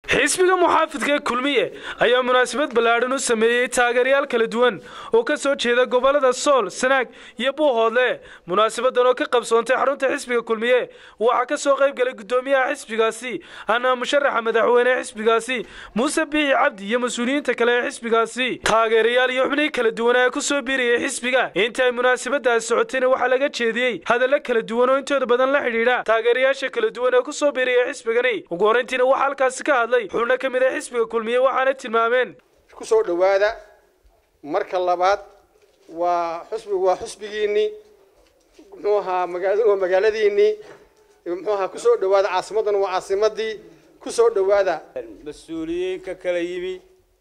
xisbiga muxaafidka ee kulmiye ayaa munaasabad ballaadhan u sameeyey taageerayaal kala duwan oo ka soo jeeda gobollada sool sanaag iyo buuhoodle munaasabadan oo ka qabsoontay xarunta xisbiga kulmiye waxaa ka soo qayb galay guddoomiyaha xisbigaasi ana musharaxa madaxweyne xisbigaasi muuse biixi cabdi iyo mas-uuliyiinta kale ee xisbigaasi taageerayaal iyo xubnihii kala duwanaa ee ku soo biirayay xisbiga inta ay munaasabadaasi socotayna waxaa laga jeediyey hadallo kala duwan oo intooda badan la xidhiidha taageerayaasha kala duwan ee ku soo biiraya xisbigani ugu horrayntiina waxaa halkaasi ka hadlay xubno ka mid a xisbiga kulmiye waxaana tilmaameen ku soo dhowaada marka labaad waa xusbigu waa xusbigiinnii muxuu ahaa magaaladu waa magaaladiinnii muxuu ahaa ku soo dhowaada caasimadduna waa caasimaddii ku soo dhowaada mas-uuliyiin ka kala yimi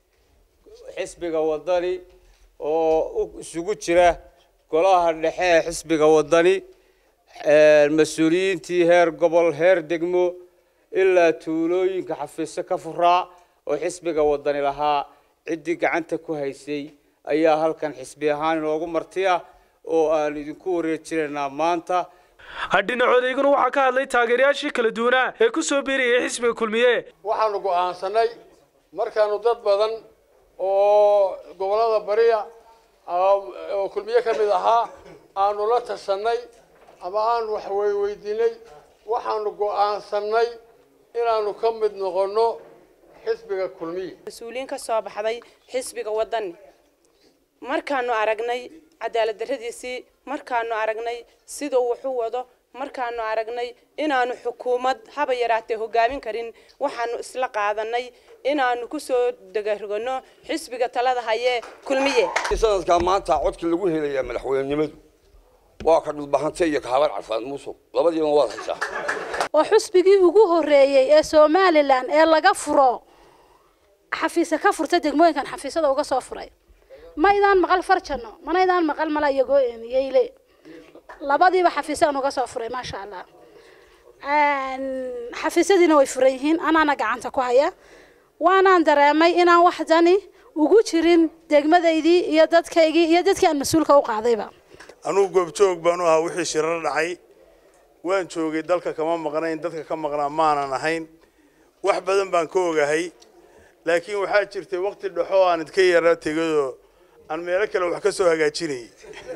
xisbiga wadani oo isugu jira golaha dhexe ee xisbiga wadani mas-uuliyiintii heer gobol heer degmo ilaa tuulooyinka xafiisyo ka furaa oo xisbiga wadani lahaa ciddii gacanta ku haysay ayaa halkan xisbi ahaan inoogu marti ah oo aan idinku wareejinaynaa maanta dhinacood iyaguna waxaa ka hadlay taageerayaashii kala duwanaa ee ku soo biirayay xisbiga kulmiye waxaanu go'aansanay markaanu dad badan oo gobollada bariya oo kulmiye ka mid ahaa aanu la tashanay ama aanu wax weydiinay waxaanu go'aansanay inaanu ka mid noqonno xisbiga kulmiye mas-uuliyiin ka soo baxday xisbiga wadani markaanu aragnay cadaalad darradiisii markaanu aragnay siduu wuxu wado markaanu aragnay inaanu xukuumad haba yaraatee hogaamin karin waxaanu isla qaadanay inaanu kusoo degarogano xisbiga talada hayee kulmiye sanadkaa maanta codkii lagu helayaa madaxweynenimadu waa ka dhulbahantay iyo kahabar carfaad muusug labadiiba waad haysaa oo xusbigii ugu horreeyey ee somalilan ee laga furo xafiisa ka furta degmooyinkan xafiisada uga soo furay maydaan maqal farjano manaydaan maqal mala iyagoo eemiyeyle labadiiba xafiisaan uga soo furay maasha allah xafiisyadiina way furan yihiin anaana gacanta ku haya waanaan dareemay inaan wax dani ugu jirin degmadaydii iyo dadkaygii iyo dadkii aan mas-uulka u qaadayba anugu goobjoog baanu ahaa wixii shirar dhacay waan joogay dalka kama maqnayn dadka ka maqnaa maanan ahayn wax badan baan ka ogahay laakiin waxaa jirtay waqti dhexo aan idka yara tegayoo aan meelo kale wax ka soo hagaajinayay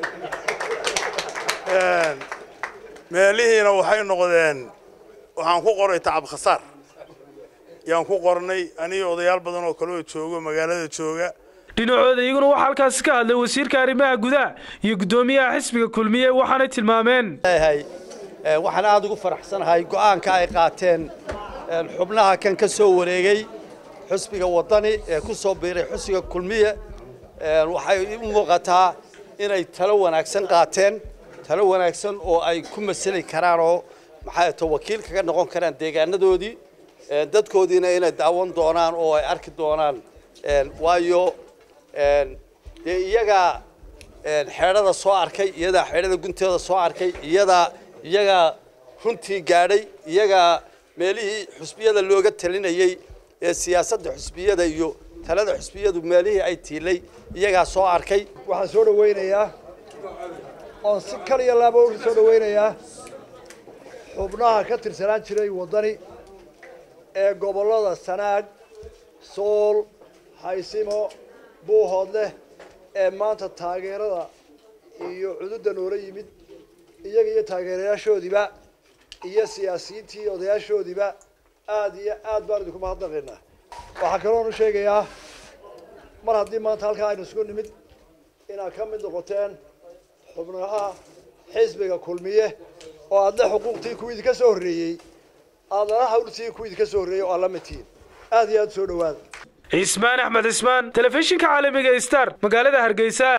meelihiina waxay noqdeen waxaan ku qoray tacab khasaar yaan ku qornay aniga odayaal badan oo kale oo joogo magaalada jooga dhinacooda iyaguna waxaa halkaasi ka hadlay wasiirka arrimaha gudaha iyo guddoomiyaha xisbiga kulmiye waxaanay tilmaameen waxaan aada ugu faraxsanahay go'aanka ay qaateen xubnaha kan ka soo wareegay xusbiga wadani ee ku soo biiray xusbiga kulmiye waxay u muuqataa inay talo wanaagsan qaateen talo wanaagsan oo ay ku masali karaan oo maxay to wakiil kaga noqon karaan deegaanadoodii dadkoodiina inay daawan doonaan oo ay arki doonaan waayo dee iyagaa xeedhada soo arkay iyadaa xeedhada gunteeda soo arkay iyadaa iyagaa runtii gaadhay iyagaa meelihii xusbiyada looga talinayey ee siyaasadda xusbiyada iyo talada xusbiyadu meelihii ay tiilay iyagaa soo arkay waxaan soo dhawaynayaa oon si kaliya laaba u soo dhawaynayaa xubnaha ka tirsanaan jiray waddani ee gobollada sanaag sool haysimo buuhoodleh ee maanta taageerada iyo cududda noola yimid iyaga iyo taageerayaashoodiiba iyo siyaasiyiintii odayaashoodiiba aada iyo aad baan idinku mahadnaqaynaa waxaa kaloon u sheegayaa mar haddii maanta halkaa aynu isugu nimid inaad ka mid noqoteen xubnaha xisbiga kulmiye oo aadle xuquuqtii kuwii idinka soo horreeyey aadana hawltii kuwii idinka soo horreeyey oo aad la mid tihiin aad iyo aad soo dhawaada cismaan axmed cismaan telefishinka caalamiga star magaalada hargeysa